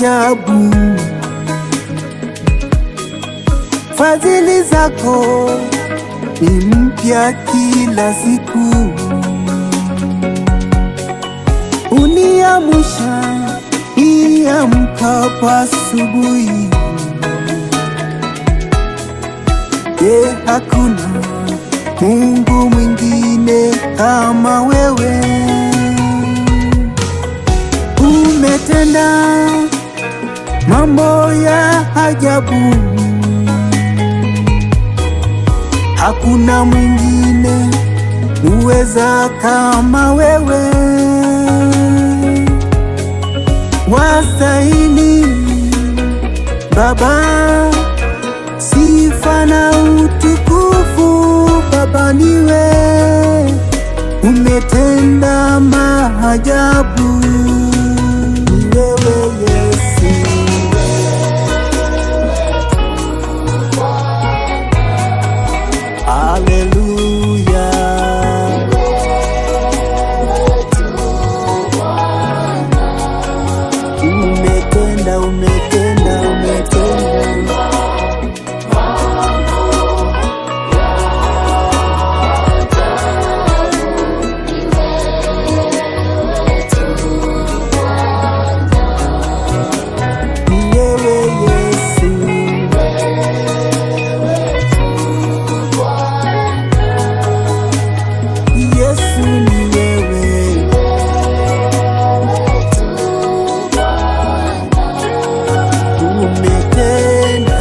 ajabu, fadhili zako ni mpya kila siku, uniamusha niamkapo asubuhi. Je, hakuna Mungu mwingine kama wewe? Umetenda mambo ya ajabu, hakuna mwingine uweza kama wewe. Wastahili Baba sifa na utukufu, Baba niwe umetenda maajabu, ni wewe Yesu. Haleluya. Umetenda, umetenda, umetenda. Ni wewe Yesu. Yesu ni wewe. Umetenda.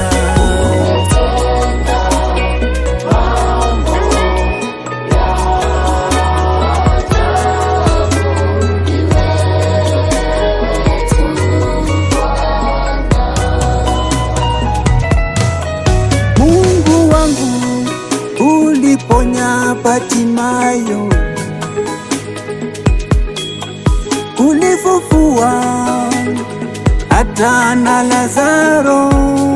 Mungu wangu uliponya Batimayo, ulifufua hata na Lazaro,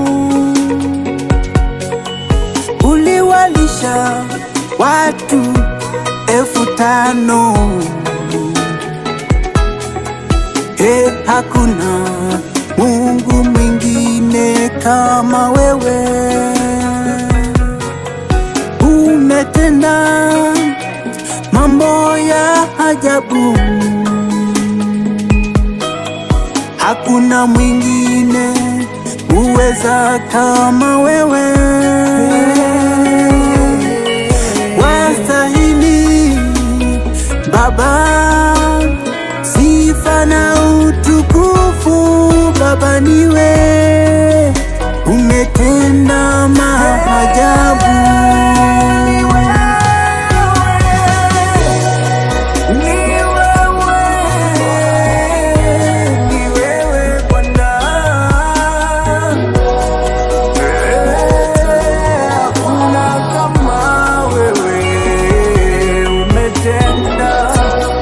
uliwalisha watu elfu tano. E, hakuna Mungu mwingine kama wewe. Umetenda mambo ya ajabu, hakuna mwingine uweza kama wewe. Wastahili Baba sifa na utukufu, Baba niwe umetenda maajabu. Ni wewe, ni wewe Bwana. Hakuna kama wewe, umetenda,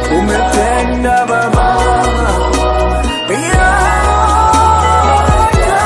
umetenda Baba. Ya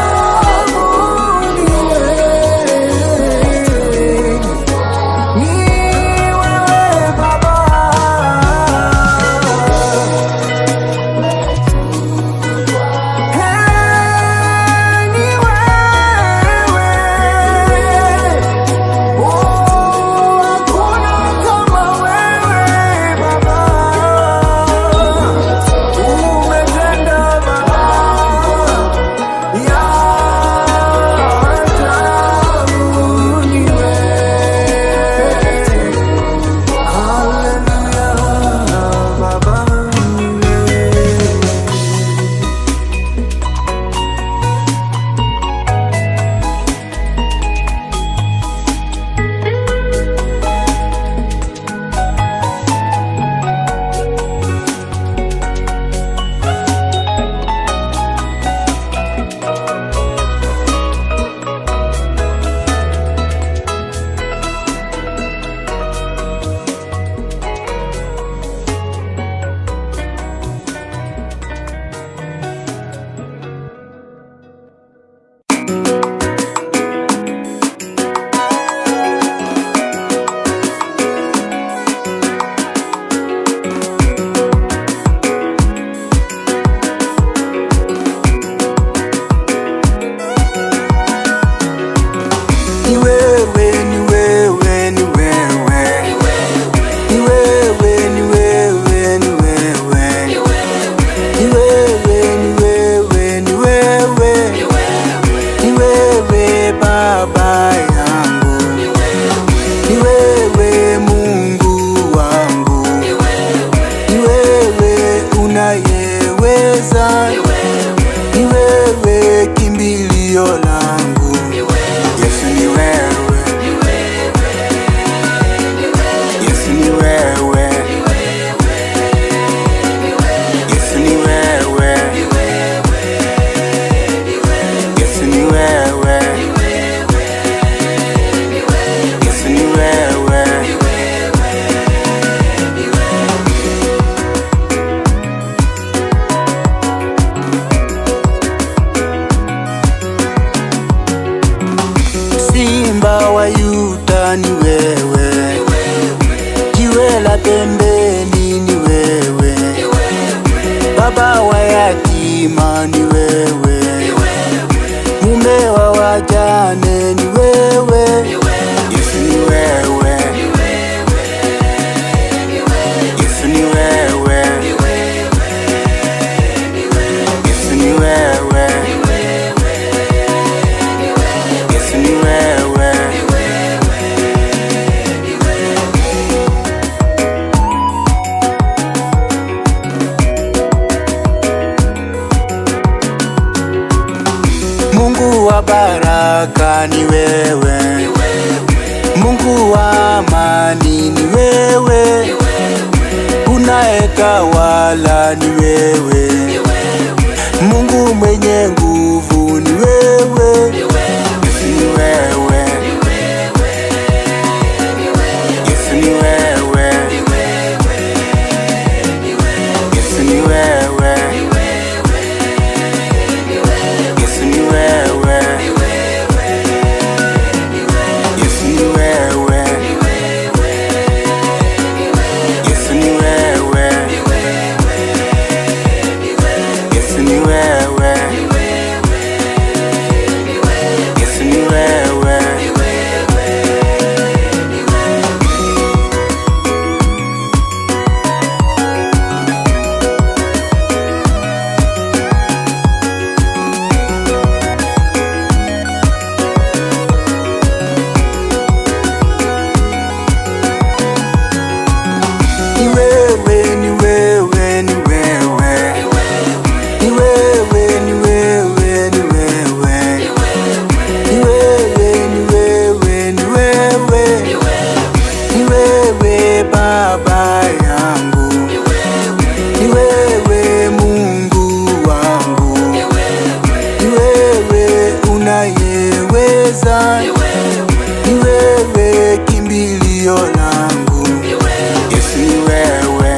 Simba wa Yuda ni wewe, jiwe la pembeni ni wewe, baba wa yatima ni wewe, mume wa wajane ni wewe, Yesu ni wewe, Yesu ni wewe, Yesu ni wewe, Yesu ni wewe. Mungu wa baraka ni wewe, Mungu wa amani ni wewe, unayetawala ni wewe, Mungu mwenye nguvu ni wewe, Yesu ni wewe, Yesu ni wewe, Yesu ni wewe, Yesu ni wewe, Yesu ni wewe, Yesu ni wewe, Yesu ni wewe, Yesu ni wewe. Ni wewe, ni wewe, ni wewe. Ni wewe, ni wewe, ni wewe. Ni wewe, ni wewe, ni wewe. Ni wewe baba yangu. Ni wewe Mungu wangu. Ni wewe unayeweza. Ni wewe kimbilio langu. Yesu ni wewe.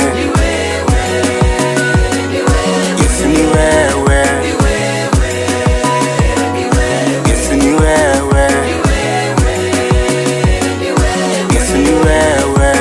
Yesu ni wewe. Yesu ni wewe. Yesu ni wewe.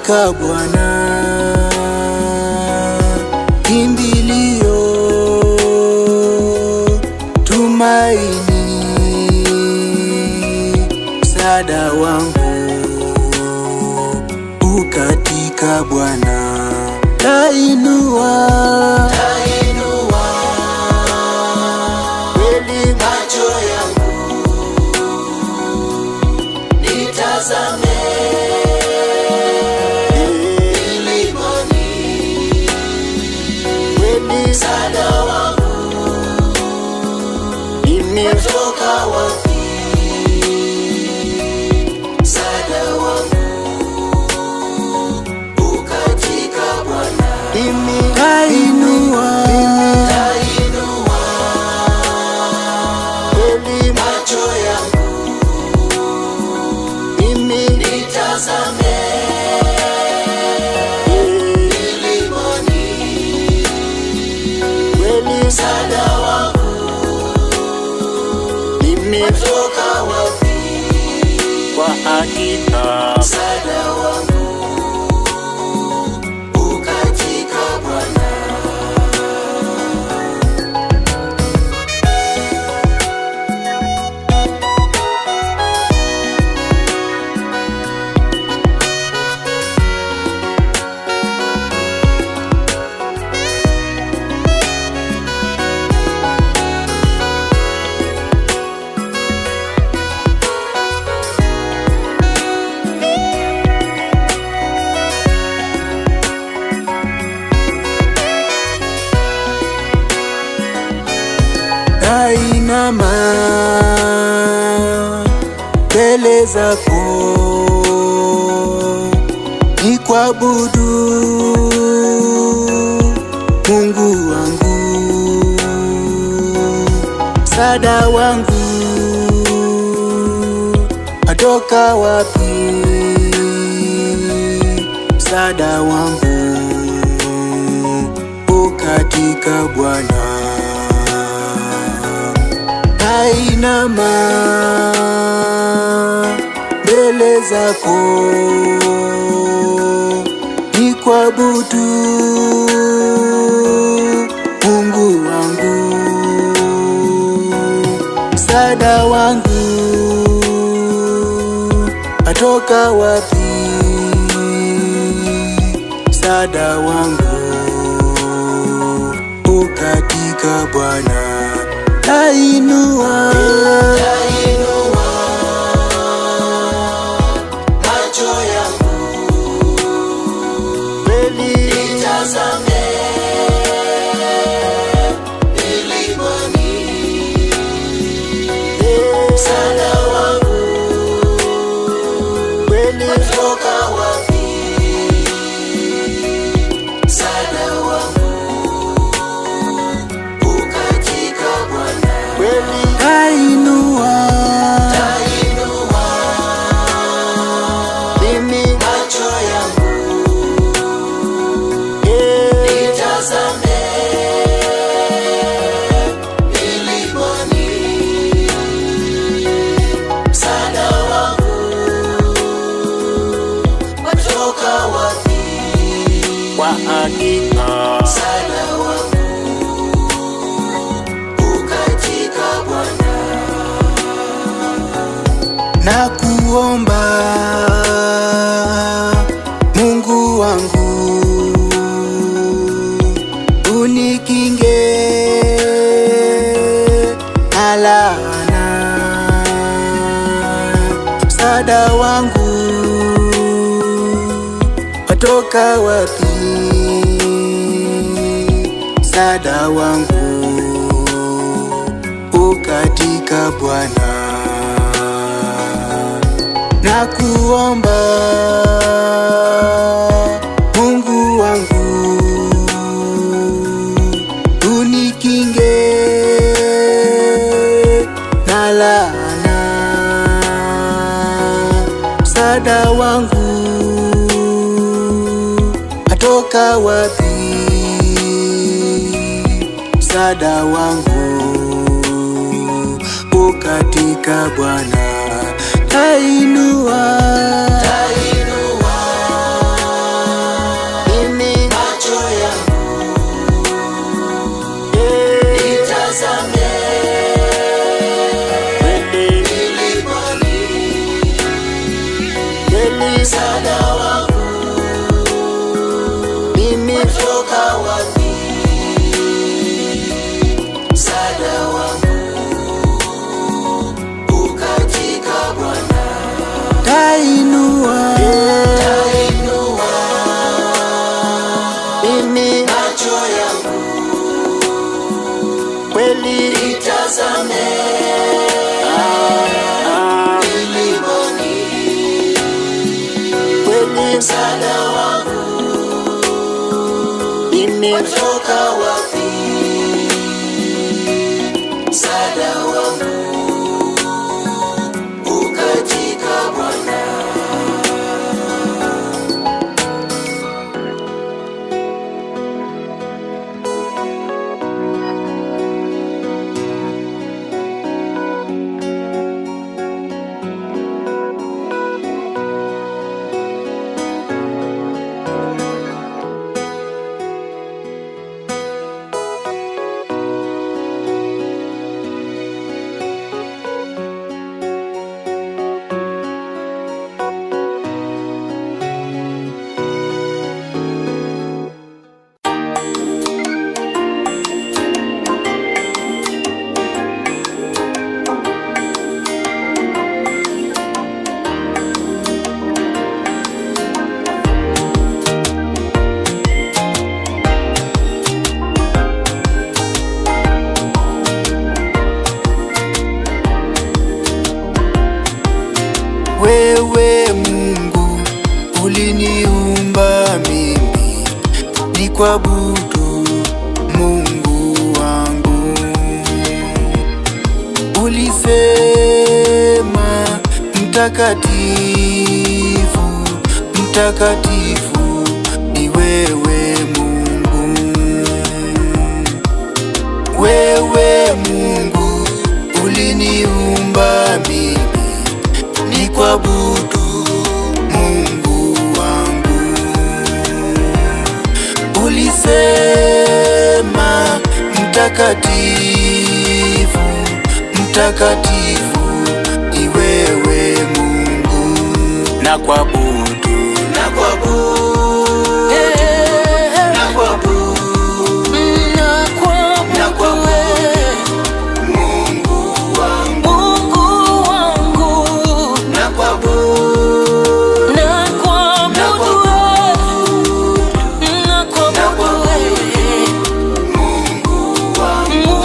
katika Bwana kimbilio, tumaini, msaada wangu ukatika Bwana, tainua kweli macho yangu nitazame milimani, kweli msaada wangu imetoka wapi? Msaada wangu ukatika Bwana, mimi tainua kweli macho yangu mimi nitazame milimani, kweli msaada wangu nimetoka wapi? Kwa hakika msaada wangu ukatika Bwana. Nainama mbele zako ni kuabudu Mungu wangu, msaada wangu atoka wapi? Msaada wangu ukatika Bwana nainama mbele zako ni kuabudu Mungu wangu, msaada wangu atoka wapi? Msaada wangu ukatika Bwana, tainua macho yangu kweli nitazame milimani, msaada wangu kweli toka wapi? Msaada wangu ukatika Bwana, kweli tainua mimi macho yangu nitazame milimani, msaada wangu watoka wapi? Kwa hakika msaada wangu ukatika Bwana na kuomba Mungu wangu unikinge na laana, msaada wangu watoka wapi? Msaada wangu ukatika Bwana na kuomba Mungu wangu unikinge na laana, msaada wangu atoka wapi? Msaada wangu ukatika Bwana, tainua msaada wangu mimi toka wapi msaada wangu ukatika Bwana tainua tainua mimi macho yangu kweli itazame milimani kweli msaada wangu mimi toka wapi msaada wangu ukatika Bwana Wewe Mungu uliniumba mimi ni kuabudu Mungu wangu. Ulisema mtakatifu, mtakatifu ni wewe Mungu. Wewe Mungu uliniumba mimi ni kuabudu Mungu wangu. Ulisema mtakatifu, mtakatifu ni wewe Mungu, na kuabudu na kuabudu na kuabudu na kuabudu Mungu wangu na kuabudu na kuabudu Mungu wangu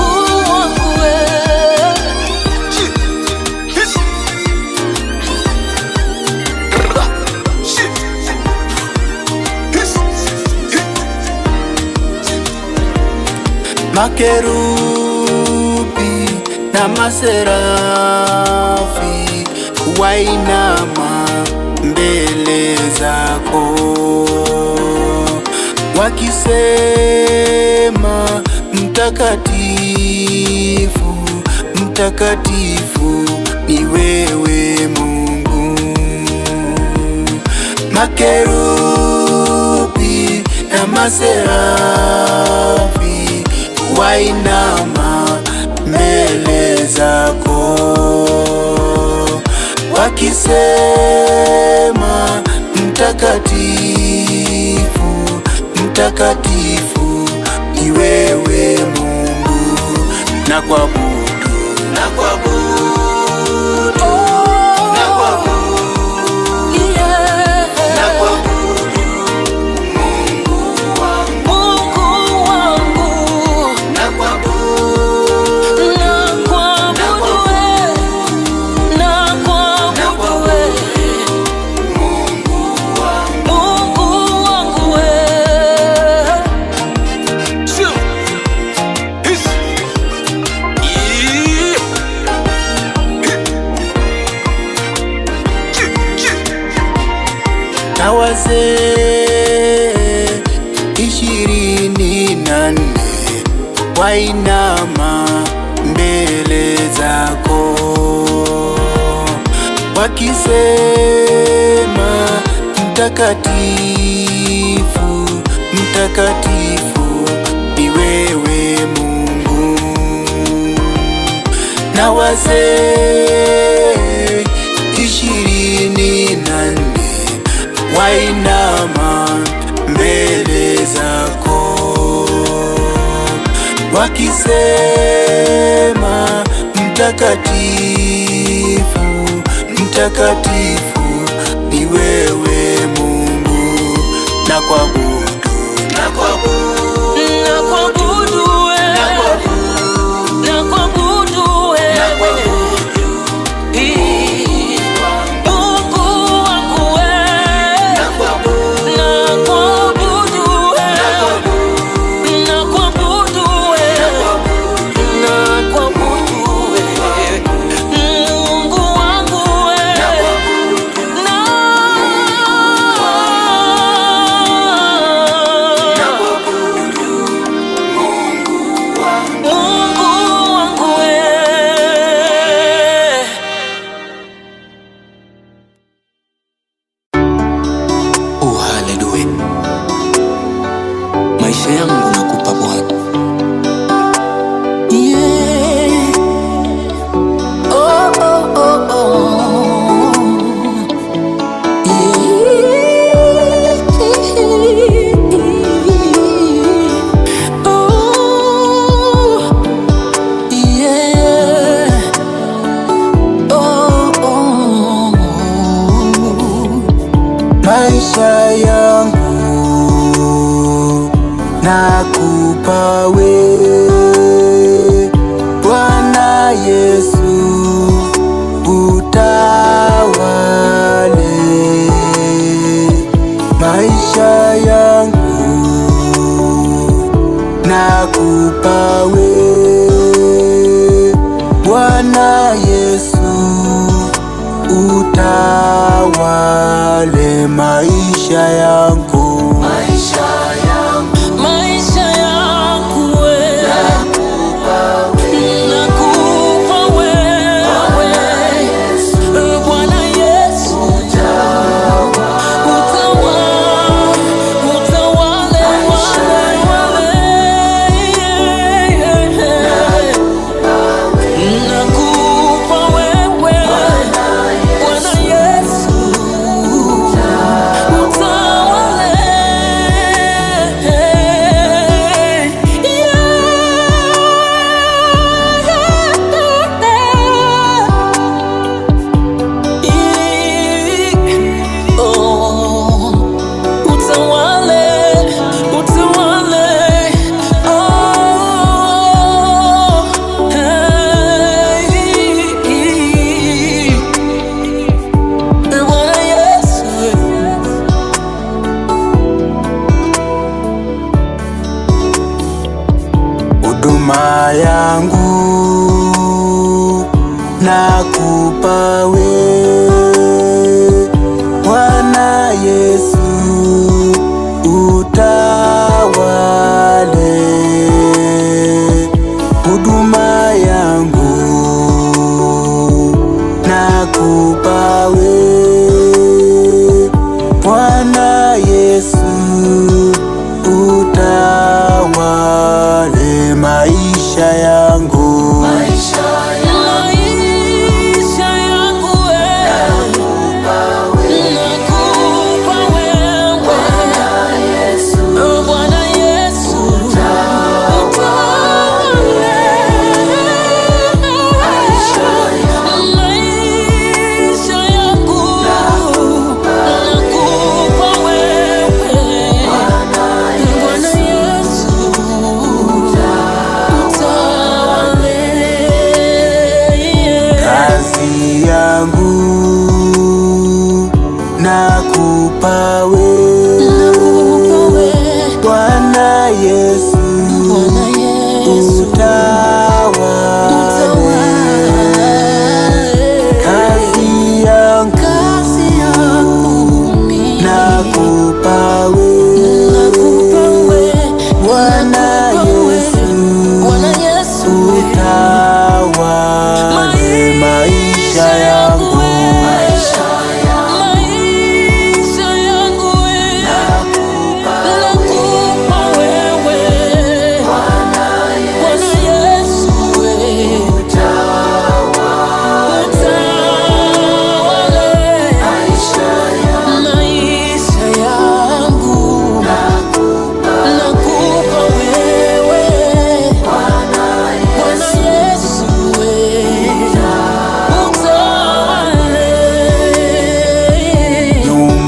makerubi na maserafi wainama mbele zako wakisema mtakatifu mtakatifu ni wewe Mungu makerubi na maserafi wainama mbele zako wakisema mtakatifu mtakatifu ni wewe Mungu na kuabudu na kuabudu na kuabudu na kuabudu Mungu wangu na kuabudu na kuabudu Mungu wangu na wazee ishirini na nne wainama mbele zako wakisema mtakatifu mtakatifu ni wewe Mungu na wazee ishirini na nne twainama mbele zako wakisema mtakatifu mtakatifu ni wewe Mungu na kuabudu na kuabudu Nakuabudu wewe, nakuabudu wewe. Ii, Mungu wangu wewe, nakuabudu wewe, nakuabudu wewe, nakuabudu wewe. Mungu wangu wewe, na Mungu wangu wewe. Oh, haleluya. Maisha yangu nakupa Bwana. Yeah. Oh, oh, oh, oh. Yeah. Oh, yeah. Oh, oh. maisha yangu nakupa wewe Bwana Yesu utawale maisha yangu nakupa wewe Bwana Yesu utawale maisha yangu maisha yangu Maisha yangu wewe, nakupa wewe, Bwana Yesu, utawale, utawale, wale, nakupa wewe, Bwana Yesu, Bwana Yesu huduma yangu nakupa wewe Bwana Yesu utawale huduma yangu nakupa wewe Bwana Yesu utawale maisha yangu maisha yangu wewe, nakupa wewe, Bwana Yesu, utawale maisha yangu, nakupa wewe, Bwana Yesu, utawale kazi yangu nakupa wewe Bwana Yesu utawale kazi yangu nakupa wewe Bwana Yesu utawale maisha yangu Bwana Yesu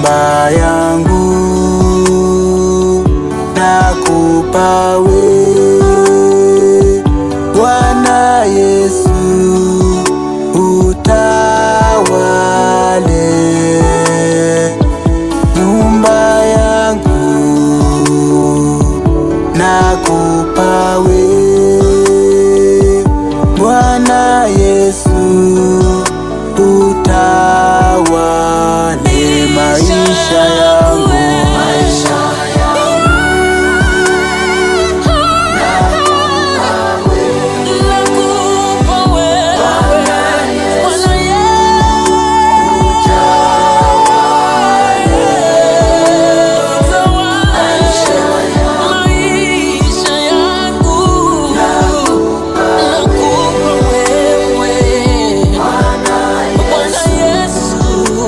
nyumba yangu nakupa wewe Bwana Yesu utawale nyumba yangu nakupa wewe Bwana Yesu utawale maisha yangu Nakupa wewe, Bwana Yesu, utawale maisha yangu. Nakupa wewe, Bwana Yesu,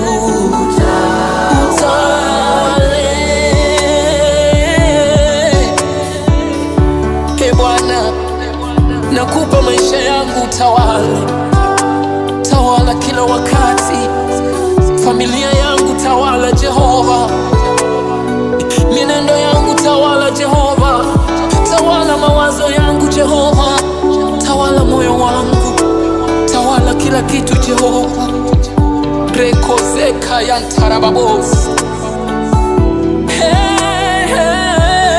utawale. Ee Bwana, nakupa maisha yangu, utawala, tawala kila wakati, familia yangu tawala, Jehova, mienendo yangu tawala, Jehova, tawala mawazo yangu, Jehova, tawala moyo wangu, tawala kila kitu, Jehova, rekozeka yantarababos Hey, hey,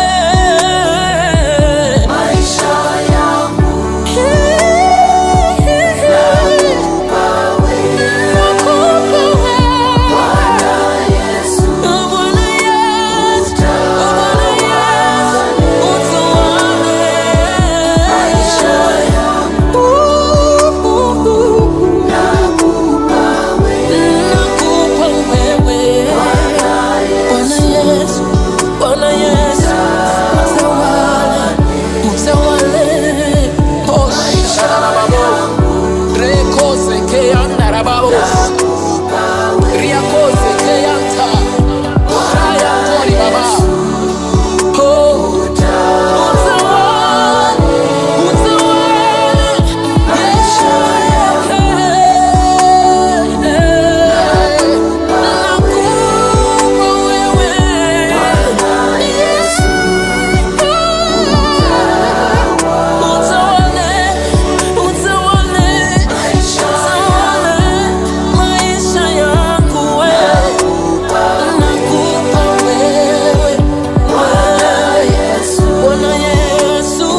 Bwana Yesu, utawale, utawale. Oh, sharababo. Rekoze keyanda rababos. Riakoze keyanta. Shaya tori baba. Oh, utawale, utawale. Nakupa wewe. Utawale, utawale, utawale maisha yangu wewe. Nakupa wewe, Bwana Yesu,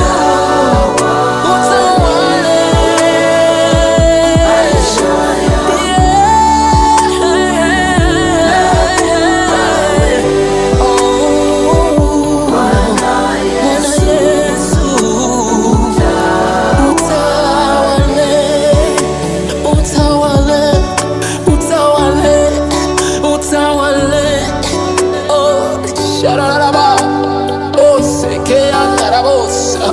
Shararaba, oh, sekea narabosa.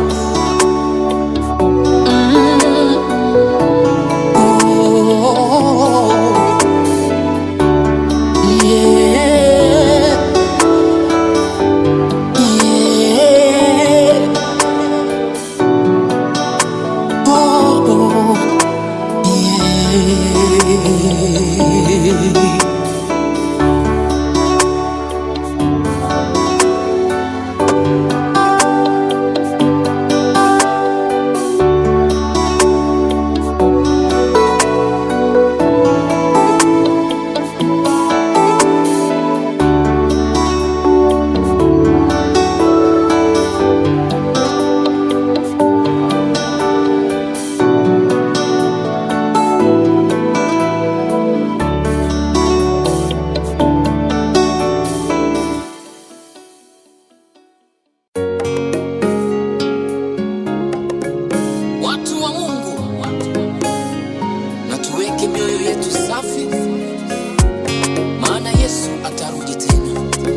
Watu wa Mungu, na tuweke mioyo yetu safi, maana Yesu atarudi tena.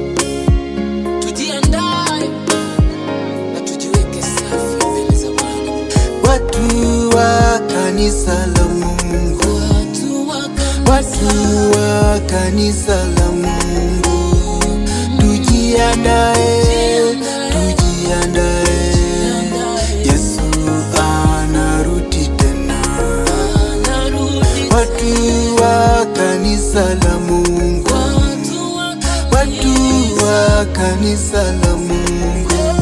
Tujiandae na tujiweke safi mbele za Bwana. watu wa kanisa la Mungu Watu wa watu wa kanisa la Mungu tujiandae tujiandae Yesu anarudi tena anarudi watu wa kanisa la Mungu Watu wa kanisa la Mungu,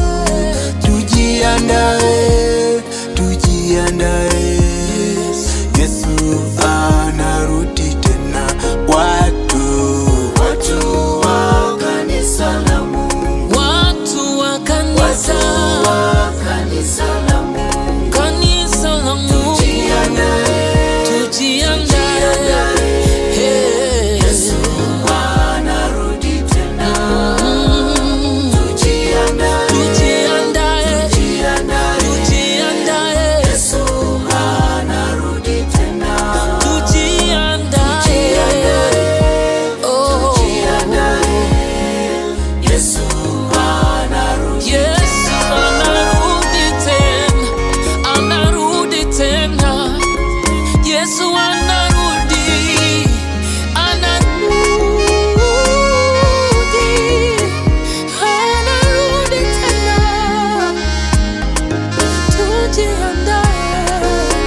tujiandae, tujiandae, Yesu anarudi tena. Watu, watu wa kanisa la Mungu, watu wa kanisa wa kanisa la Mungu, kanisa la Mungu tujiandae, tujiandae Hey. anarudi tena. Mm. Tujiandae, tujiandae tujiandae, tujiandae Yesu anarudi tena. tujiandae Oh. Yesu anarudi. Yesu anarudi tena, anarudi tena. Yesu anarudi, anarudi, anarudi tena. Tujiandae.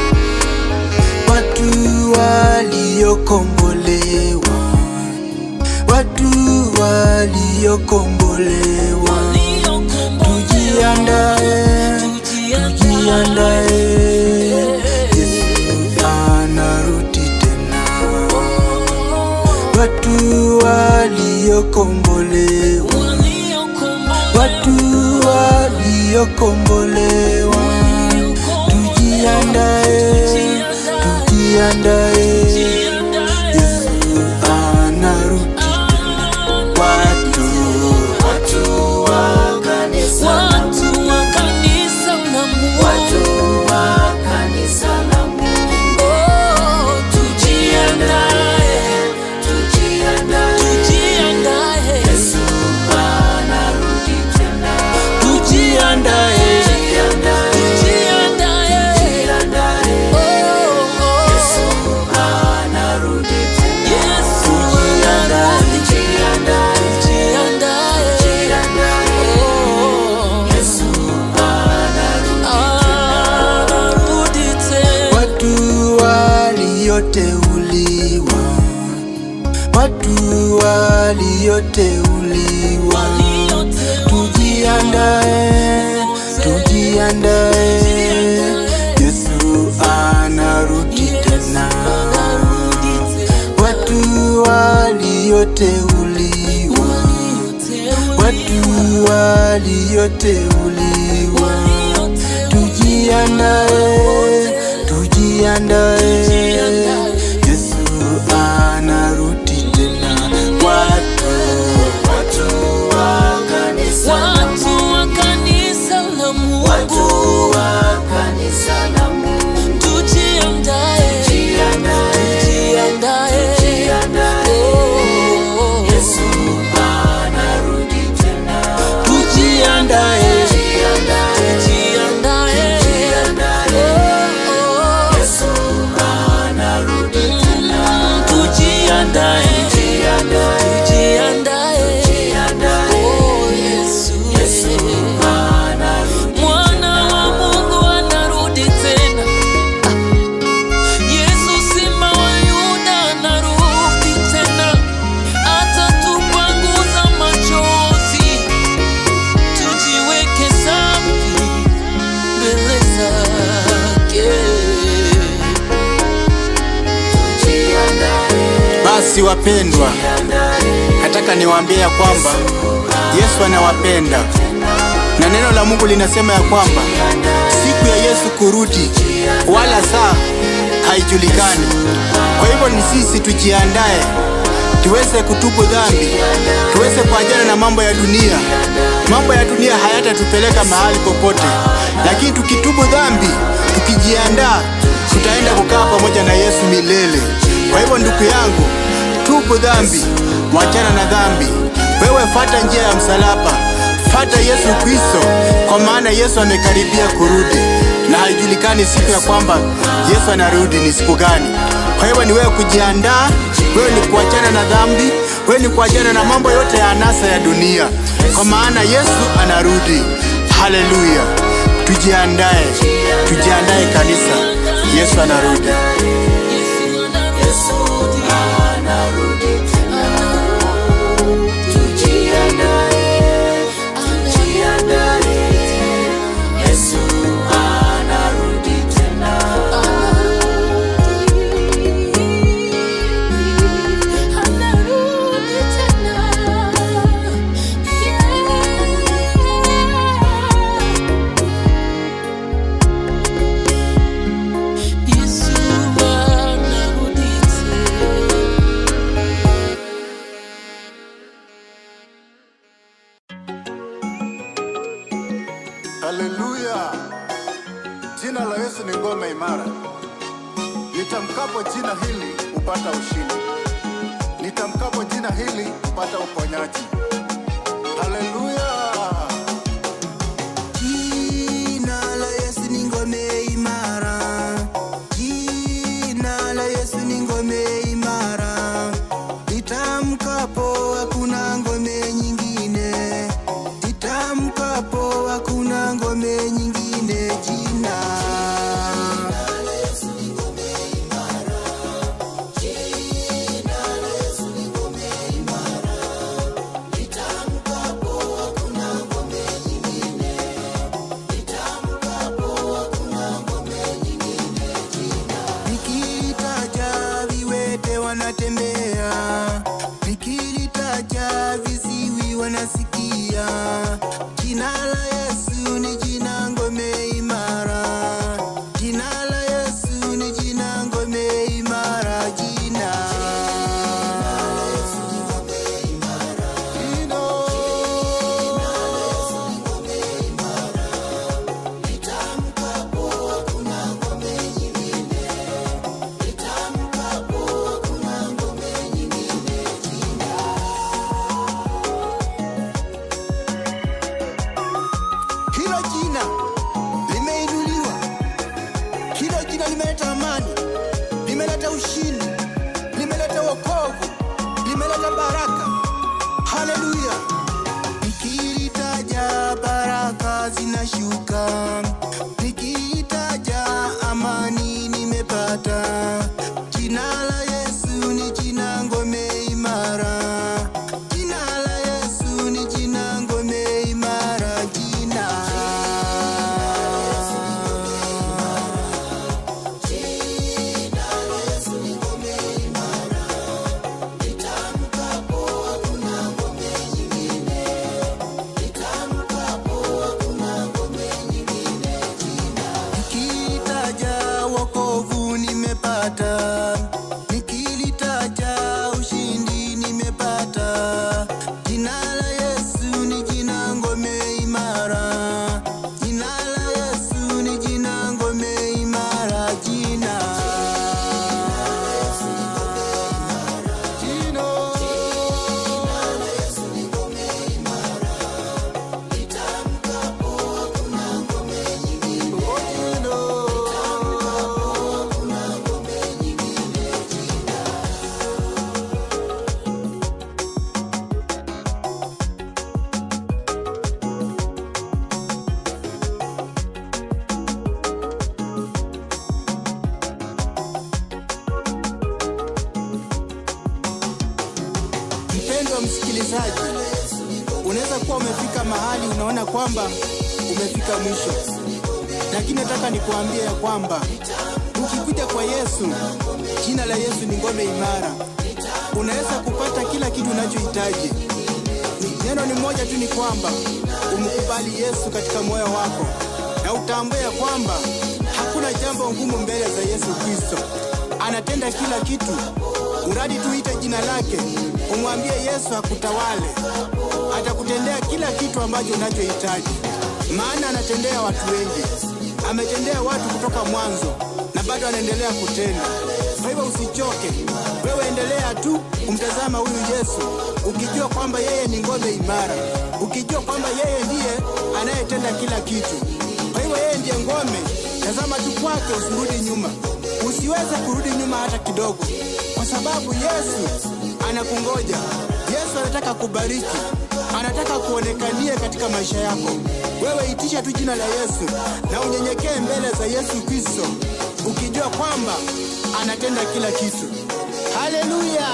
Watu waliokombolewa, watu waliokombolewa, tujiandae, tujiandae, Yesu anarudi tena. Watu waliokombolewa, watu waliokombolewa, tujiandae, tujiandae, Yesu anarudi watu, watu wa kanisa, Watu wa kanisa la Mungu. wa kanisa la Mungu, Oh, tujiandae, tujiandae, tujiandae, Yesu anarudi tena. tujiandae, Tujiandae, tujiandae. tujiandae, Oh, oh. Yesu anarudi tena. Yesu Tujiandae, anarudi. tujiandae, Tujiandae. tujiandae, Oh, Yesu anarudi. anarudi tena. Watu walioteuliwa, watu walioteuliwa, tujiandae, tujiandae, Yesu anarudi tena. Watu walioteuliwa, watu walioteuliwa, tujiandae, tujiandae, Yesu anarudi tena. Watu, watu wa kanisa, Watu wa kanisa la Mungu. wa kanisa la Mungu, Tujiandae. tujiandae, Tujiandae. tujiandae, Oh, Yesu anarudi tena. tujiandae. Tujiandae, Tujiandae. tujiandae, Oh, oh. Yesu anarudi tena. Mm, tujiandae. Tujiandae, Tujiandae. tujiandae, Oh, Yesu. anarudi Mwana wa Mungu anarudi tena. Ah. Yesu simba wa Yuda anarudi tena. Atatupanguza machozi. Tujiweke safi mbele zake. Basi wapendwa, nataka niwaambie ya kwamba Yesu anawapenda na neno la Mungu linasema ya kwamba siku ya Yesu kurudi wala saa haijulikani. Kwa hivyo ni sisi tujiandae, tuweze kutubu dhambi, tuweze kuachana na mambo ya dunia. Mambo ya dunia hayatatupeleka mahali popote, lakini tukitubu dhambi, tukijiandaa, tutaenda kukaa pamoja na Yesu milele. Kwa hivyo ndugu yangu, tubu dhambi, wachana na dhambi. Wewe fata njia ya msalaba, fata Yesu Kristo, kwa maana Yesu amekaribia kurudi na haijulikani siku ya kwamba Yesu anarudi ni siku gani. Kwa hivyo ni wewe kujiandaa, wewe ni kuachana na dhambi, wewe ni kuachana na mambo yote ya anasa ya dunia, kwa maana Yesu anarudi. Haleluya! Tujiandae, tujiandae kanisa, Yesu anarudi. Yesu anarudi. Tujiandae, Haleluya! Jina la Yesu ni ngome imara. Nitamkapo jina hili upata ushindi, nitamkapo jina hili upata uponyaji. Haleluya! Jina la Yesu ni ngome imara. Jina la Yesu ni ngome imara. Litamkapo hakuna ngome nyingine. Litamkapo hakuna ngome nyingine. Jina Nikilitaja viwete wanatembea, nikilitaja viziwi wanasikia. Jina la Yesu ni jina ngome imara, jina la Yesu ni jina ngome imara, jina Hilo jina limeinuliwa, hilo jina limeleta amani, limeleta ushindi, limeleta wokovu, limeleta baraka. Haleluya! Nikilitaja baraka zinashuka, nikilitaja amani nimepata. Jina la Yesu ni jina ngome imara, jina la Yesu ni jina ngome imara, jina Nikilitaja wokovu nimepata, nikilitaja ushindi nimepata. Jina la Yesu ni jina ngome imara, jina la Yesu ni jina ngome imara, jina Jina. Mpendwa msikilizaji, unaweza kuwa umefika mahali unaona kwamba umefika mwisho, lakini nataka nikuambie ya kwamba ukikuja kwa Yesu, jina la Yesu ni ngome imara, unaweza kupata kila kitu unachohitaji. Ni- Neno ni moja tu, ni kwamba umkubali Yesu katika moyo wako na utambue ya kwamba hakuna jambo ngumu mbele za Yesu Kristo. Anatenda kila kitu, uradi tu ite jina lake, umwambie Yesu akutawale, atakutendea kila kitu ambacho unachohitaji, maana anatendea watu wengi, ametendea watu kutoka mwanzo na bado anaendelea kutenda. Kwa hivyo usichoke, wewe endelea tu kumtazama huyu Yesu, ukijua kwamba yeye ni ngome imara, ukijua kwamba yeye ndiye anayetenda kila kitu. Kwa hivyo yeye ndiye ngome, tazama tu kwake, usirudi nyuma, usiweze kurudi nyuma hata kidogo, kwa sababu Yesu anakungoja. Yesu anataka kubariki, anataka kuonekanie katika maisha yako. Wewe itisha tu jina la Yesu na unyenyekee mbele za Yesu Kristo, ukijua kwamba anatenda kila kitu. Haleluya!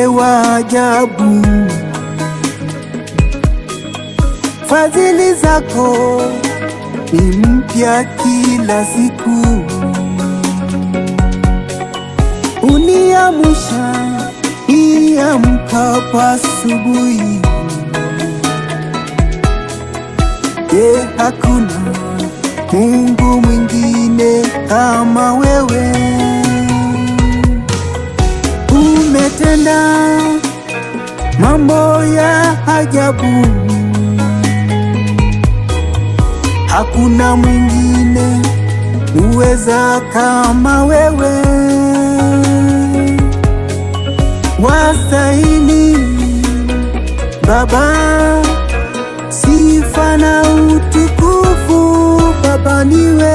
wa ajabu, fadhili zako ni mpya kila siku, uniamusha niamkapo asubuhi. Je, hakuna Mungu mwingine kama wewe? Umetenda mambo ya ajabu, hakuna mwingine uweza kama wewe. Wastahili Baba sifa na utukufu Baba, niwe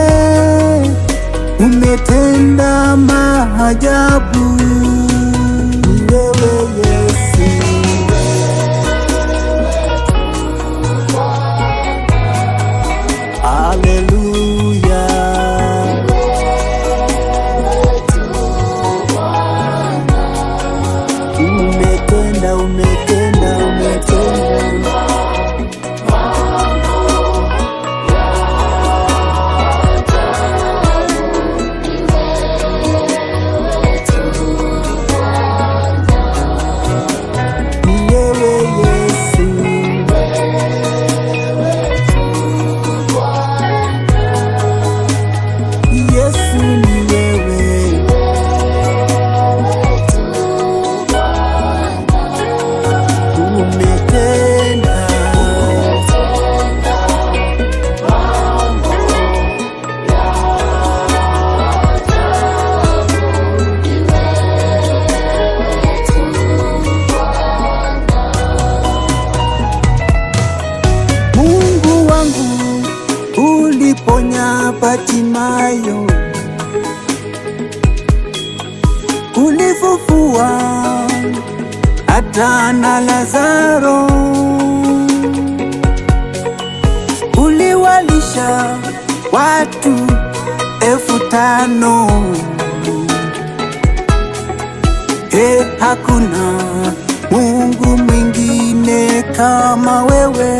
umetenda maajabu, ni wewe Yesu. Haleluya. Umetenda, umetenda, umetenda. Ni wewe Yesu. Yesu ni wewe. Umetenda. Mungu wangu uliponya Batimayo, ulifufua hata na Lazaro, uliwalisha watu elfu tano. E, hakuna Mungu mwingine kama wewe.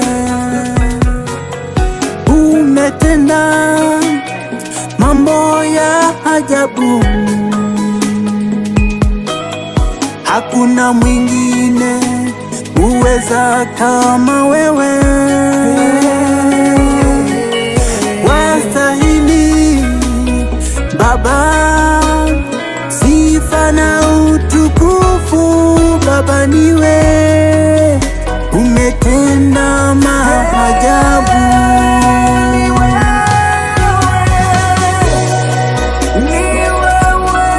Umetenda mambo ya ajabu, hakuna mwingine uweza kama wewe. Wastahili Baba sifa na utukufu Baba, niwe umetenda maajabu. Ni wewe,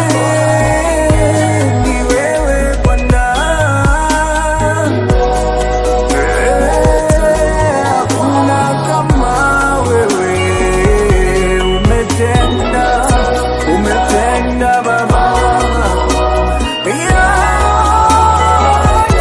ni wewe Bwana. Hakuna kama wewe, umetenda, umetenda Baba. Yeah.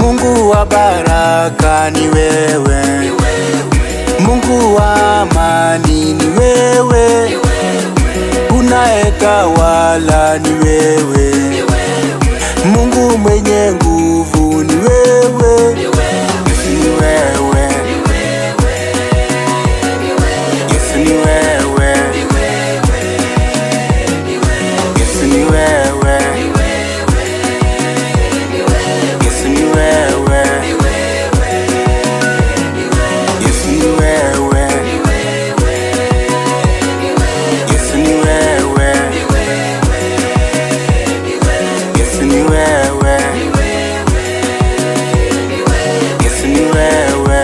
Mungu wa baraka ni wewe, Mungu wa amani ni wewe, unayetawala ni wewe, Mungu mwenye nguvu ni wewe, Yesu ni wewe, Yesu ni wewe, Yesu ni wewe, Yesu ni wewe, Yesu ni wewe, Yesu ni wewe, Yesu ni wewe, Yesu ni wewe.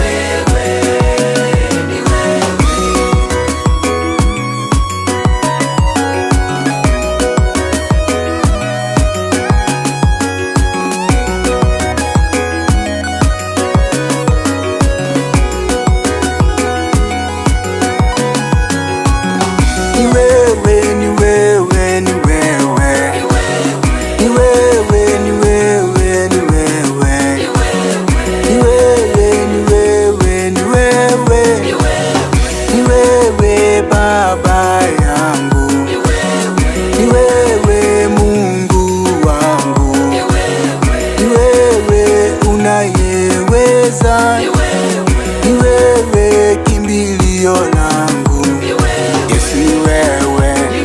Ni wewe, ni wewe, ni wewe. Ni wewe, ni wewe, ni wewe. Ni wewe, ni wewe, ni wewe. Ni wewe Baba yangu. Ni wewe Mungu wangu. Ni wewe unayeweza. Ni wewe kimbilio langu. Yesu ni wewe.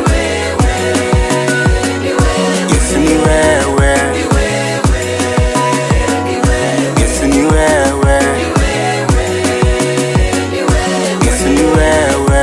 Yesu ni wewe. Yesu ni wewe. Yesu ni wewe.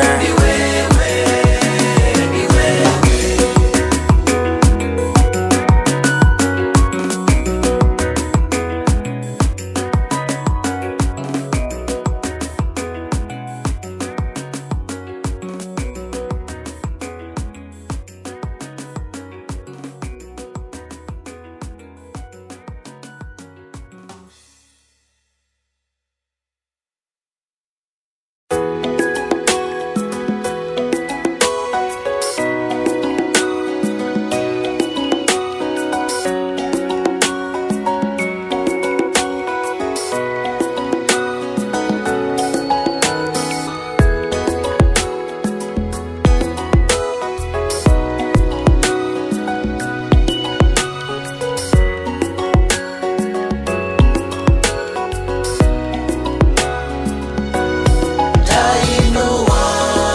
Tainua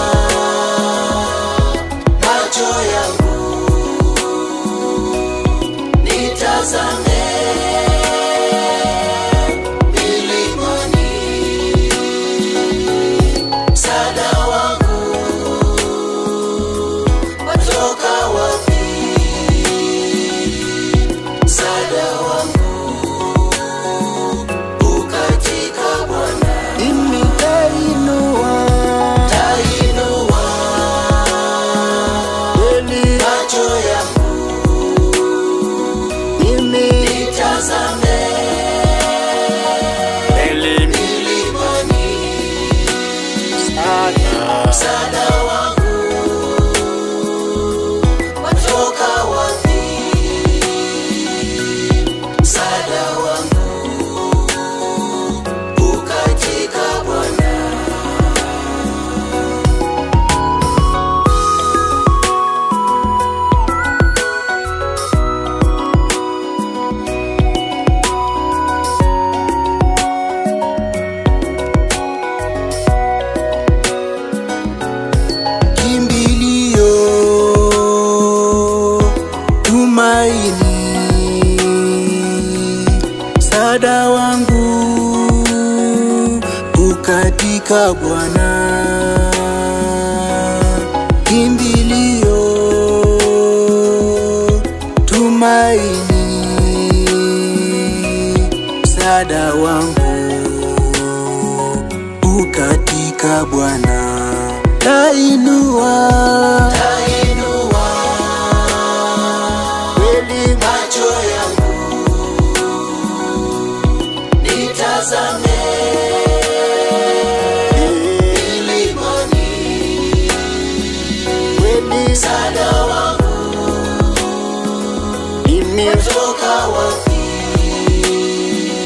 macho yangu nitazame milimani, msaada wangu watoka wapi? Msaada wangu ukatika Bwana. Mimi tainua Tainua kweli macho yangu mimi nitazame kweli milimani, sana msaada wangu watoka wapi? Msaada wangu ukatika Bwana. kimbilio, tumaini, msaada wangu ukatika Bwana, kimbilio, tumaini, msaada wangu ukatika Bwana, tainua Tainua kweli macho yangu nitazame milimani, kweli msaada wangu mimi watoka wapi?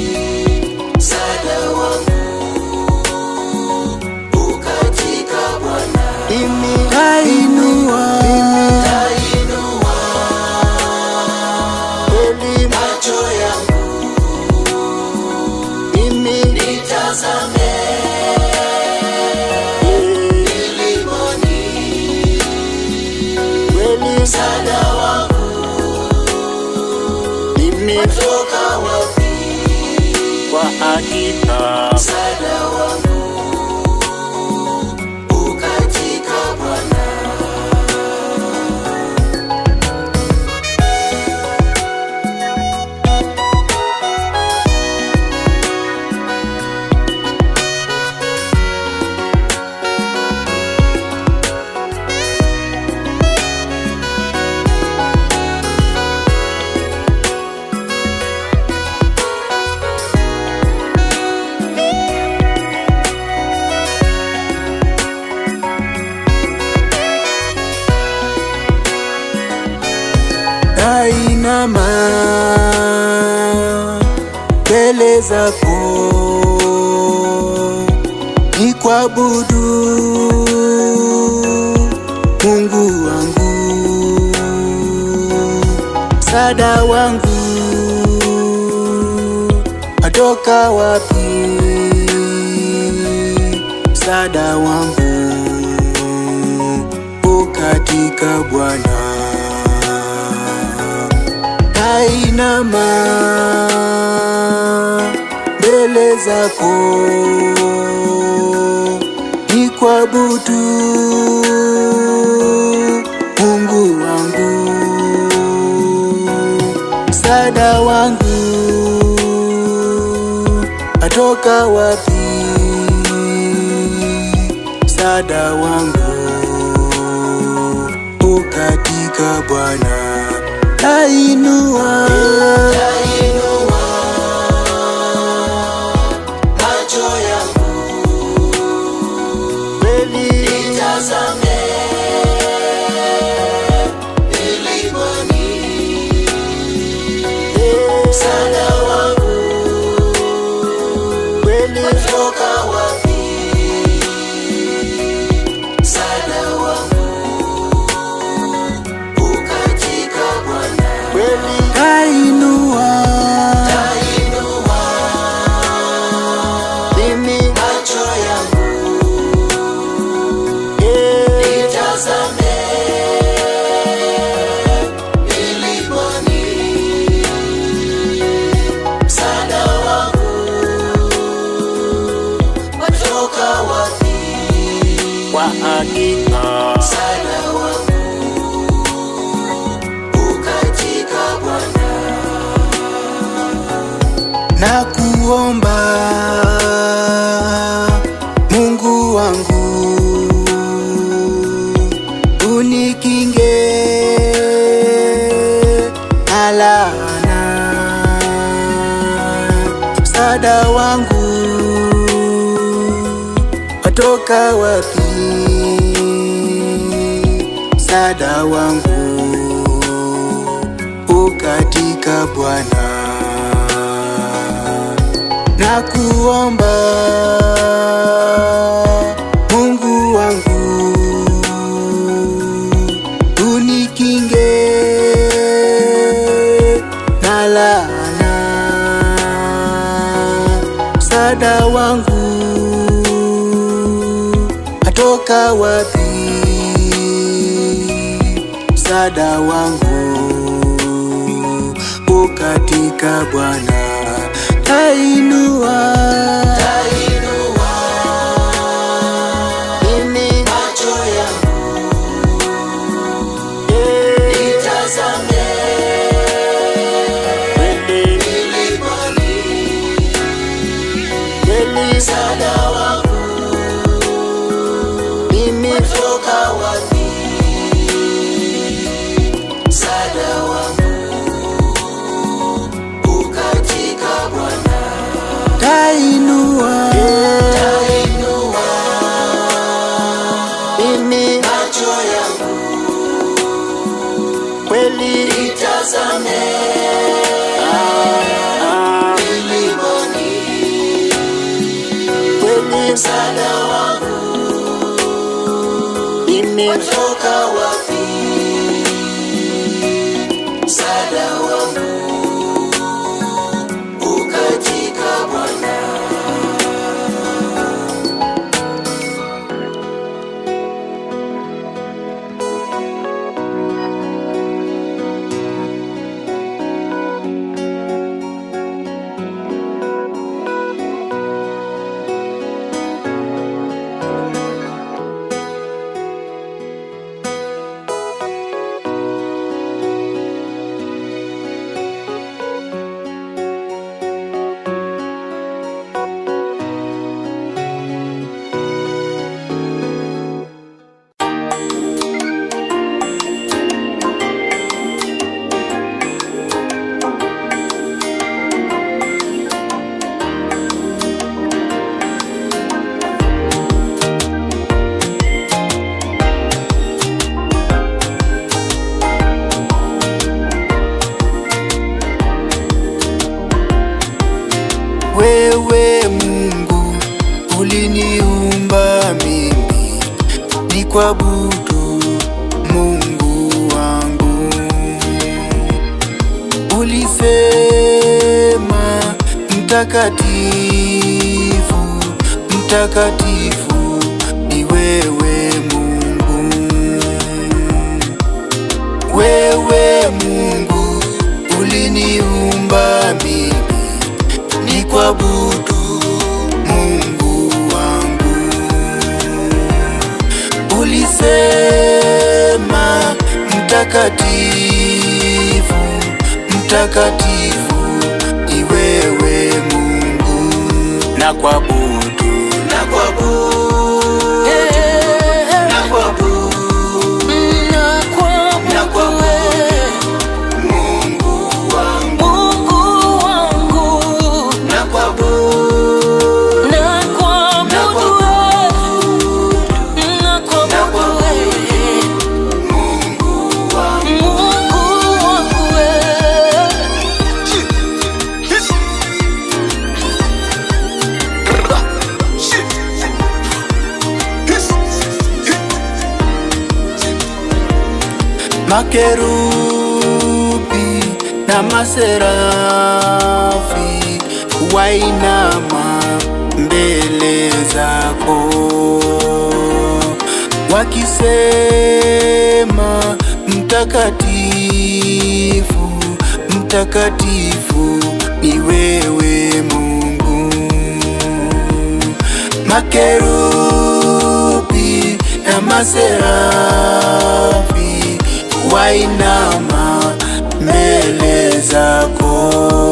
umetoka wapi? Kwa hakika Msaada wangu ukatika Bwana. nainama mbele zako ni kuabudu Mungu wangu, msaada wangu atoka wapi? Msaada wangu ukatika Bwana nainama mbele zako ni kuabudu Mungu wangu, msaada wangu atoka wapi? Msaada wangu ukatika Bwana nainua Nainua macho yangu kweli nitazame milimani, msaada wangu kweli umetoka wapi? Msaada wangu ukatika Bwana. kweli nainua Nainua mimi macho yangu eh, nitazame milimani, msaada wangu watoka wapi? kwa hakika Msaada wangu ukatika Bwana. na kuomba Mungu wangu unikinge na laana, msaada wangu watoka wapi? Msaada wangu ukatika Bwana na kuomba Mungu wangu unikinge na laana, msaada wangu atoka wapi? Msaada wangu ukatika Bwana tainua Nainua mimi macho yangu eh, nitazame kweli milimani, kweli msaada wangu mimi toka wapi? Msaada wangu ukatika Bwana. tainua Nainua mimi macho yangu kweli nitazame milimani, kweli msaada wangu mimi toka wapi? Msaada wangu ukatika Bwana. wewe Mungu uliniumba mimi ni kuabudu Mungu wangu. Ulisema mtakatifu, mtakatifu ni wewe Mungu. Wewe Mungu uliniumba mimi ni kuabudu Mungu wangu. Ulisema mtakatifu, mtakatifu ni wewe Mungu na kuabudu na kuabudu, Eh, na kuabudu na kuabudu wewe, Mungu wangu, Mungu wangu. na kuabudu, Na kuabudu wewe, na kuabudu wewe, Mungu wangu. Mungu wangu wewe. makerubi na maserafi wainama mbele zako wakisema mtakatifu mtakatifu ni wewe Mungu makerubi na maserafi wainama mbele zako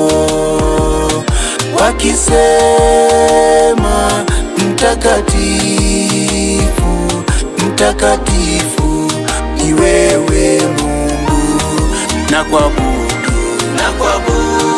wakisema mtakatifu mtakatifu ni wewe Mungu na kuabudu Na kuabudu,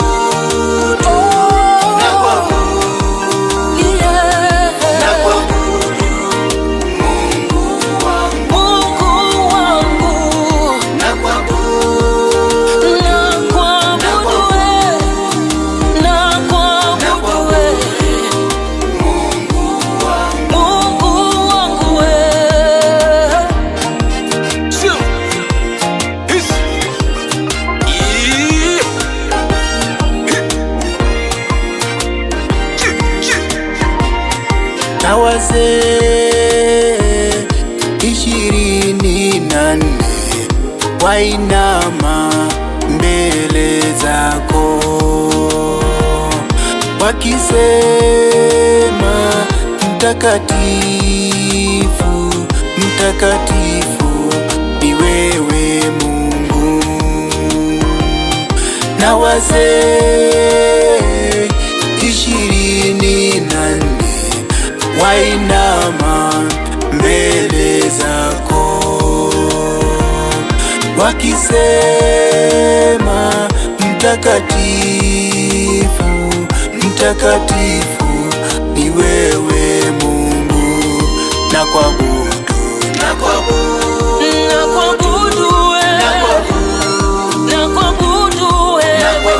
na kuabudu, Yeah. na kuabudu Mungu wangu, Mungu wangu. na kuabudu, Na kuabudu wewe, na kuabudu wewe, Mungu wangu. Mungu wangu wewe. na wazee ishirini na nne wainama mbele zako wakisema mtakatifu mtakatifu ni wewe Mungu na wazee ishirini na nne wainama mbele zako wakisema mtakatifu mtakatifu ni wewe Mungu na kuabudu Na kuabudu, Na kuabudu wewe, na kuabudu wewe.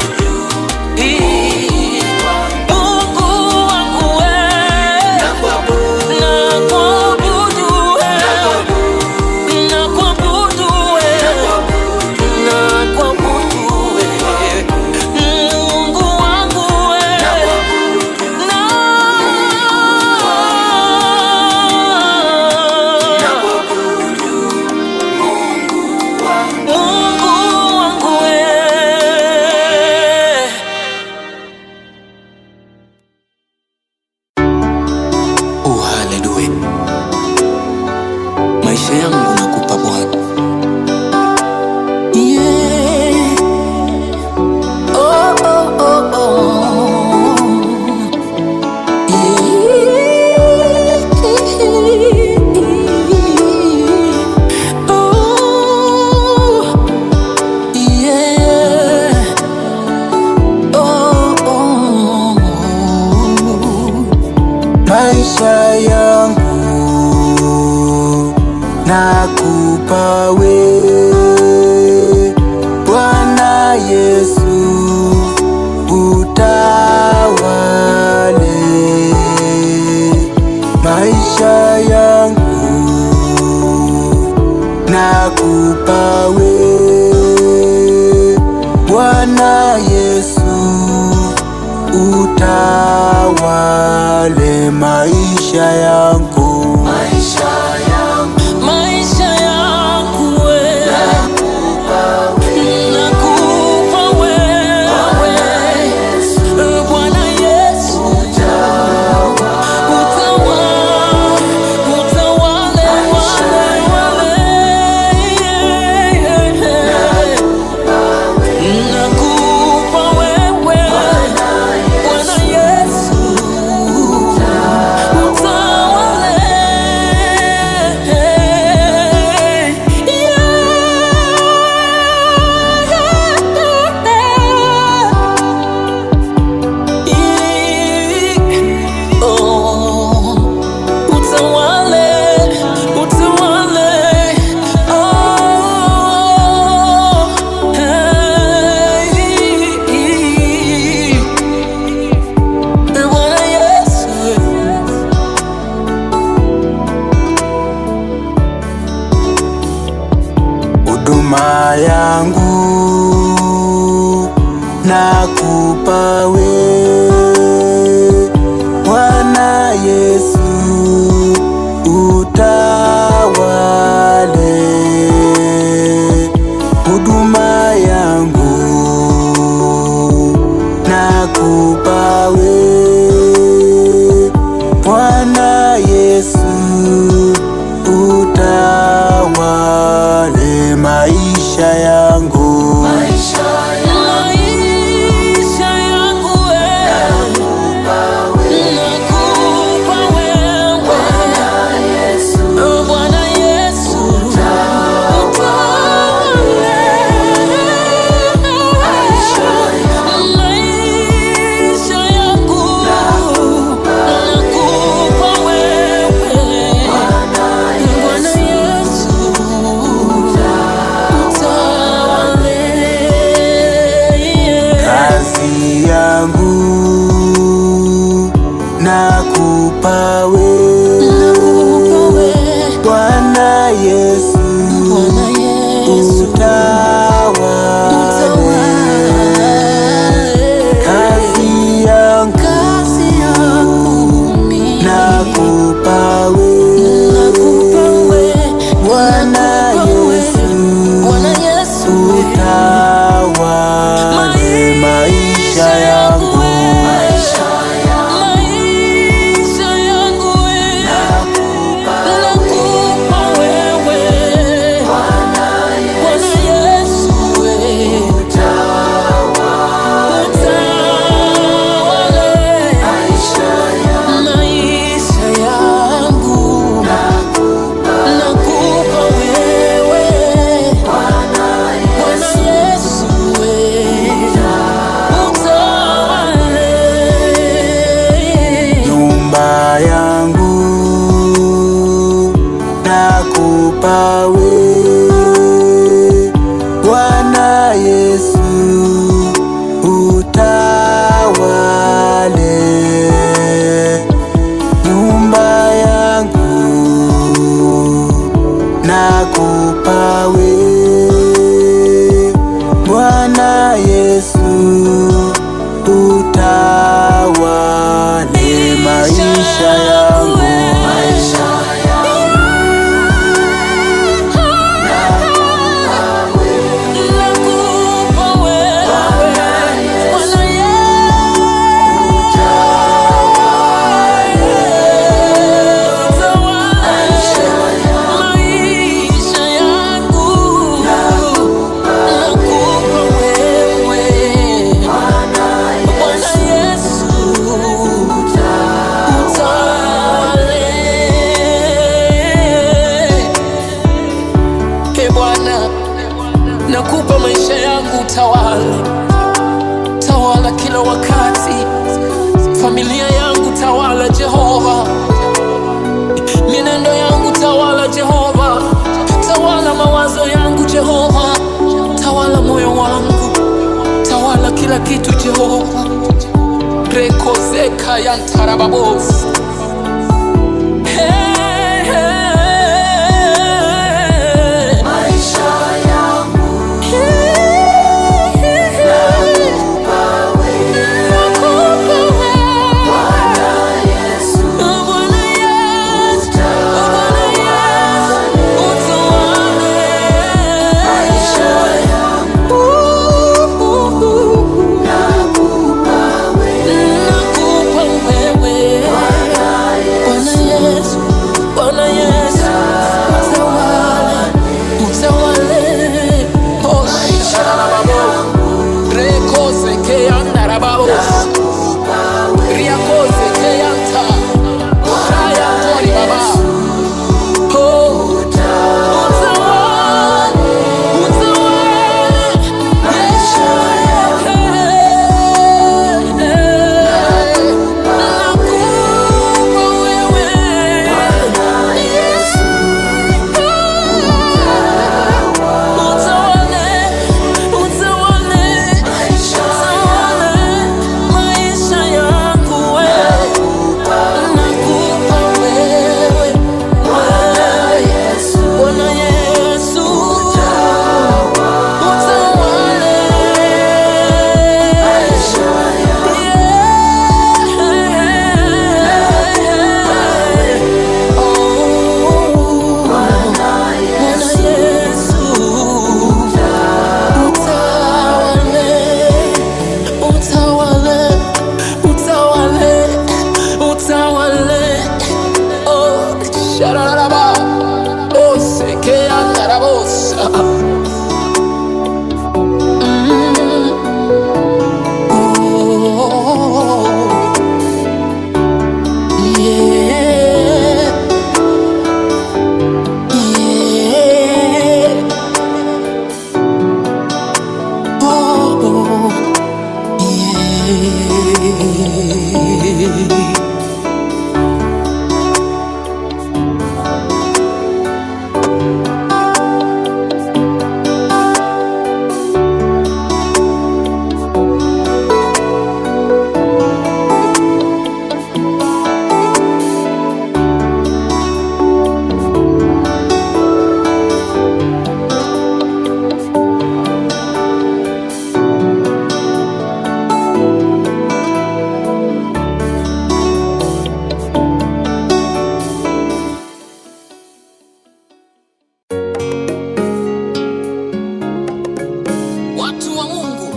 Mungu wangu wewe, na kuabudu, na kuabudu wewe, na kuabudu wewe, na kuabudu wewe. Mungu wangu wewe, na Mungu wangu wewe. Oh, haleluya. Maisha yangu nakupa Bwana, Yeah. Oh, oh, oh, oh. Yeah. Oh, yeah. Oh, oh. maisha yangu nakupa wewe Bwana Yesu utawale nakupa we Bwana Yesu, utawale maisha yangu, maisha yangu maisha yangu we nakupa wewe Bwana Yesu utawale utawale wale wale nakupa wewe Bwana Yesu Bwana Yesu huduma yangu nakupa we Bwana Yesu, utawale huduma yangu nakupa we Bwana Yesu, utawale maisha yangu, maisha maisha yangu wewe nakupa wewe Yesu Bwana Yesu utawale maisha yangu nakupa wewe Bwana Yesu utawale kazi yangu nakupa we Bwana Yesu, utawale kazi yangu nakupa we Bwana Yesu, utawale maisha yangu, maisha yangu nakupa wewe Bwana Yesu utawale maisha yangu nakupa wewe Bwana Yesu utawale nyumba yangu nakupa we Bwana Yesu, utawale nyumba yangu nakupa we Bwana Yesu, utawale maisha yangu, nakupa wewe Bwana Yesu maisha yangu nakupa wewe Bwana Yesu utawale Ee Bwana, nakupa maisha yangu, tawala tawala kila wakati, familia yangu tawala Jehova, mienendo yangu tawala Jehova, tawala mawazo yangu Jehova, tawala moyo wangu, tawala kila kitu Jehova. rekozeka yantarababos hey, hey, maisha Watu wa Mungu,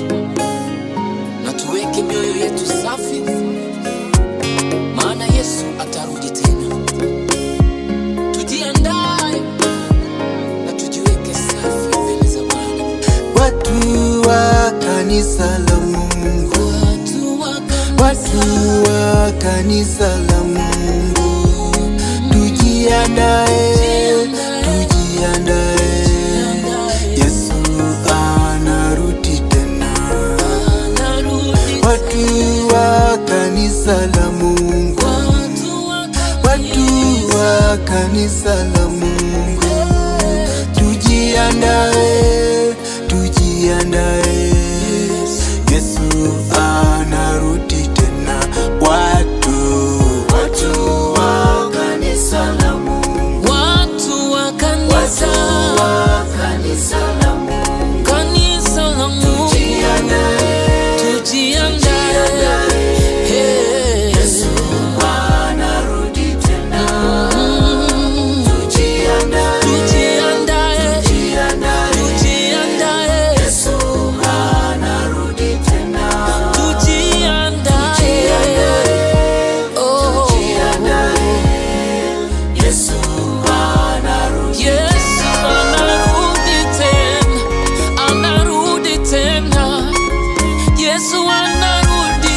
na tuweke mioyo yetu safi, maana Yesu atarudi tena. Tujiandae na tujiweke safi mbele za Bwana. Watu wa kanisa la Mungu, Watu wa watu kanisa, wa kanisa la Mungu, tujiandae, tujiandae, Yesu anarudi tena. anarudi Watu wa kanisa la Mungu, Watu wa watu wa kanisa la Mungu, tujiandae, tujiandae, Yesu anarudi tena. Watu, watu wa kanisa la Mungu, Watu wa kanisa, wa kanisa la Mungu, kanisa la Mungu, tujiandae. Hey. anarudi tena. Mm. Tujiandae, Tujiandae, tujiandae, anarudi tena. tujiandae. Oh. Yesu anarudi Yesu anarudi tena, anarudi tena. Yesu anarudi,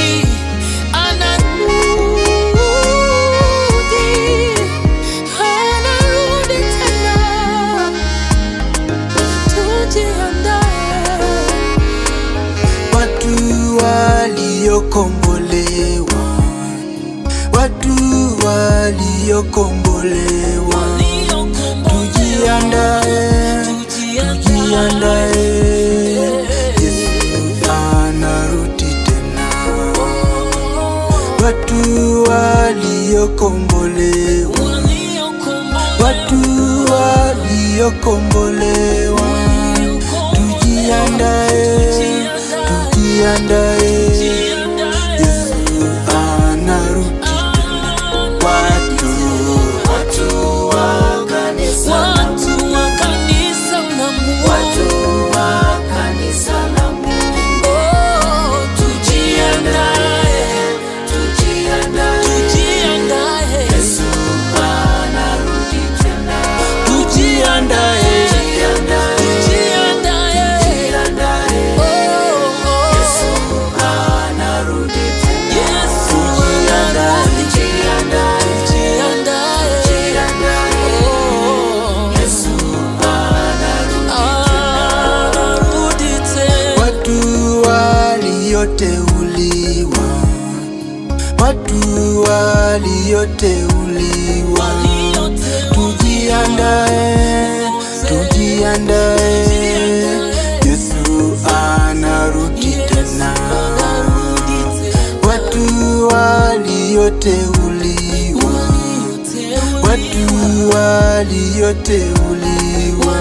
anarudi, anarudi tena. Tujiandae. watu waliokombolewa, watu waliokombolewa, tujiandae, tujiandae, Yesu anarudi tena. Watu waliokombolewa, watu waliokombolewa, tujiandae, tujiandae, Yesu anarudi watu, watu wa kanisa la Watu wa kanisa la Mungu, wa kanisa la Mungu, oh, tujiandae, tujiandae, tujiandae, Yesu anarudi tena. tujiandae, Tujiandae, tujiandae, tujiandae, oh, oh, Yesu anarudi tena. Yesu Tujiandae, anarudi, tujiandae, tujiandae, tujiandae, oh, Yesu anarudi anarudi tena. watu walioteuliwa, watu walioteuliwa, tujiandae, tujiandae, Yesu anarudi tena. Watu walioteuliwa, watu walioteuliwa,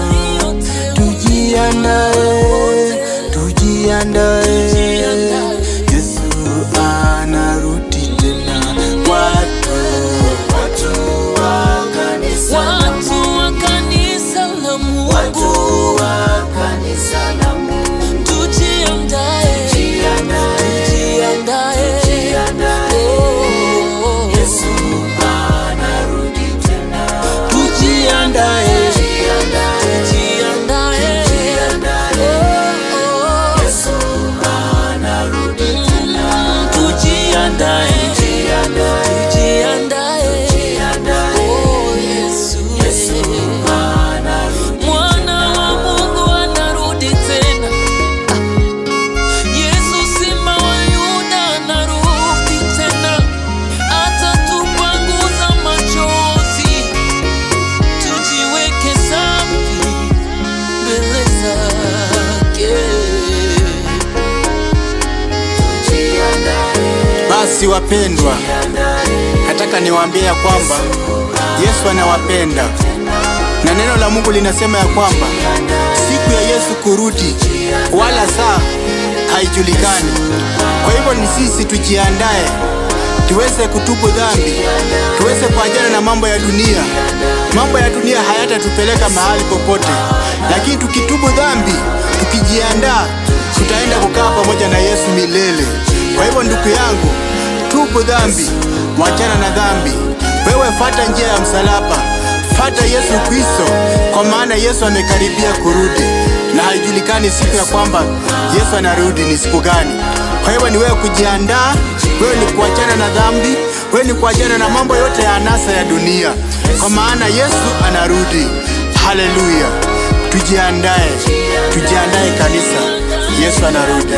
tujiandae, tujiandae, Yesu anarudi tena. Watu, watu wa kanisa, Watu wa kanisa la Mungu, wa kanisa la Mungu, tujiandae, tujiandae, oh, Yesu anarudi tena. tujiandae, Tujiandae, tujiandae, oh, oh, Yesu anarudi Basi wapendwa, nataka niwaambie ya kwamba Yesu anawapenda na neno la Mungu linasema ya kwamba siku ya Yesu kurudi wala saa haijulikani. Kwa hivyo ni sisi tujiandae, tuweze kutubu dhambi, tuweze kuachana na mambo ya dunia. Mambo ya dunia hayatatupeleka mahali popote, lakini tukitubu dhambi, tukijiandaa, tutaenda kukaa pamoja na Yesu milele. Kwa hivyo ndugu yangu, tubu dhambi, wachana na dhambi. Wewe fata njia ya msalaba, fata Yesu Kristo, kwa maana Yesu amekaribia kurudi na haijulikani siku ya kwamba Yesu anarudi ni siku gani. Kwa hivyo ni wewe kujiandaa, wewe ni kuachana na dhambi, wewe ni kuachana na mambo yote ya anasa ya dunia, kwa maana Yesu anarudi. Haleluya! Tujiandae, tujiandae kanisa, Yesu anarudi.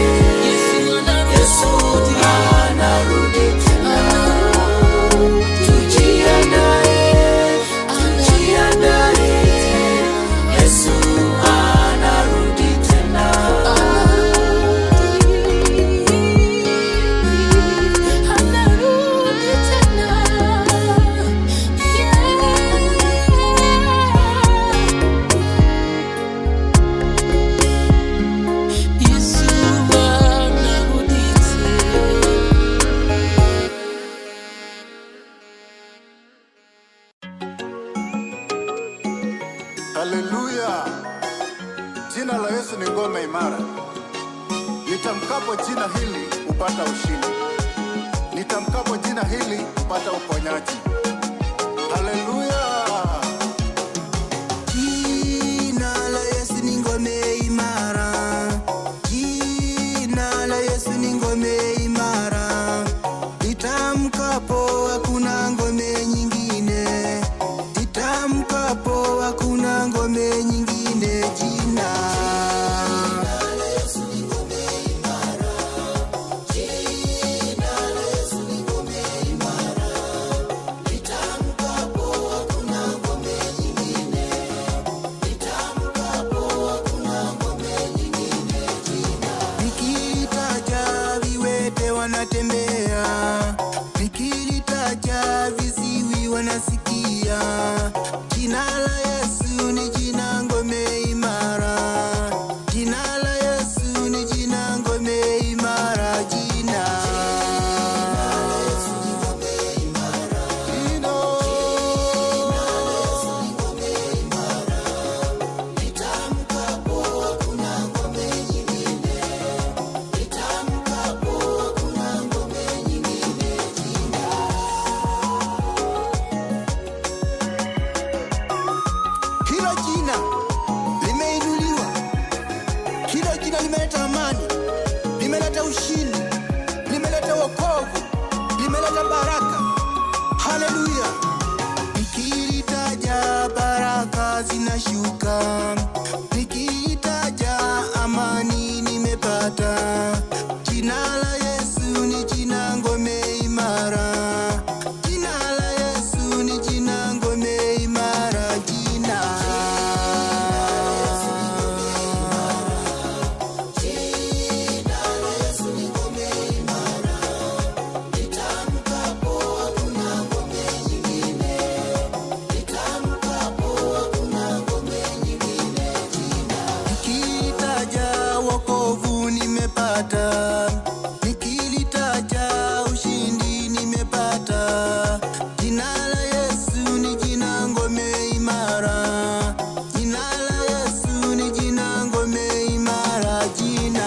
Yesu anarudi tena. Haleluya! Jina la Yesu ni ngome imara. Nitamkapo jina hili upata ushindi, nitamkapo jina hili upata uponyaji. Haleluya! Jina la Yesu ni ngome imara. Jina la Yesu ni ngome imara. Itamkapo hakuna ngome nyingine. Itamkapo hakuna ngome nyingine. Jina Nikilitaja viwete wanatembea, nikilitaja viziwi wanasikia. Jina la Yesu ni jina ngome imara, jina la Yesu ni jina ngome imara, jina Kila jina limeinuliwa, kila jina limeleta amani, limeleta ushindi, limeleta wokovu, limeleta baraka. Haleluya! Nikilitaja baraka zinashuka, nikilitaja amani nimepata. Jina la Yesu ni jina ngome imara, jina la Yesu ni jina ngome imara, jina Nikilitaja wokovu nimepata, nikilitaja ushindi nimepata. Jina la Yesu ni jina ngome imara, jina la Yesu ni jina ngome imara, jina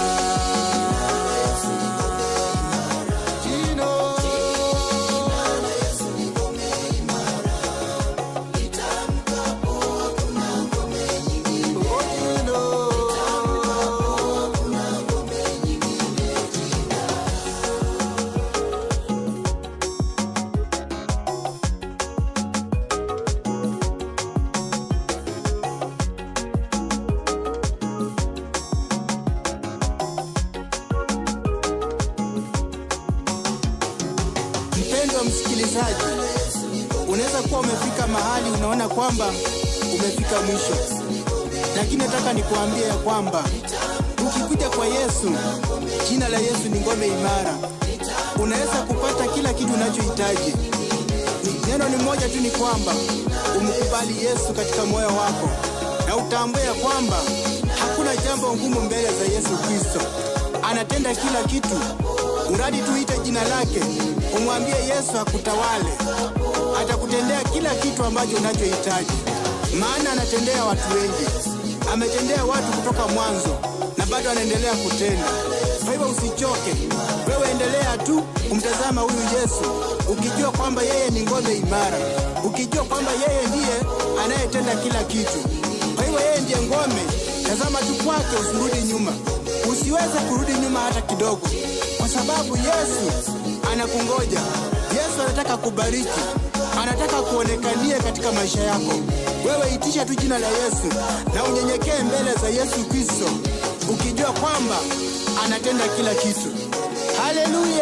Mpendwa msikilizaji, unaweza kuwa umefika mahali unaona kwamba umefika mwisho, lakini nataka nikuambie ya kwamba ukikuja kwa Yesu, jina la Yesu ni ngome imara, unaweza kupata kila kitu unachohitaji. Ni- Neno ni moja tu, ni kwamba umkubali Yesu katika moyo wako na utambue ya kwamba hakuna jambo ngumu mbele za Yesu Kristo. Anatenda kila kitu, uradi tuite jina lake, umwambie Yesu akutawale, atakutendea kila kitu ambacho unachohitaji, maana anatendea watu wengi. Ametendea watu kutoka mwanzo na bado anaendelea kutenda. Kwa hivyo usichoke, wewe endelea tu kumtazama huyu Yesu, ukijua kwamba yeye ni ngome imara, ukijua kwamba yeye ndiye anayetenda kila kitu. Kwa hivyo yeye ndiye ngome, tazama tu kwake, usirudi nyuma, usiweze kurudi nyuma hata kidogo, kwa sababu Yesu anakungoja. Yesu anataka kubariki, anataka kuonekanie katika maisha yako. Wewe itisha tu jina la Yesu na unyenyekee mbele za Yesu Kristo, ukijua kwamba anatenda kila kitu. Haleluya!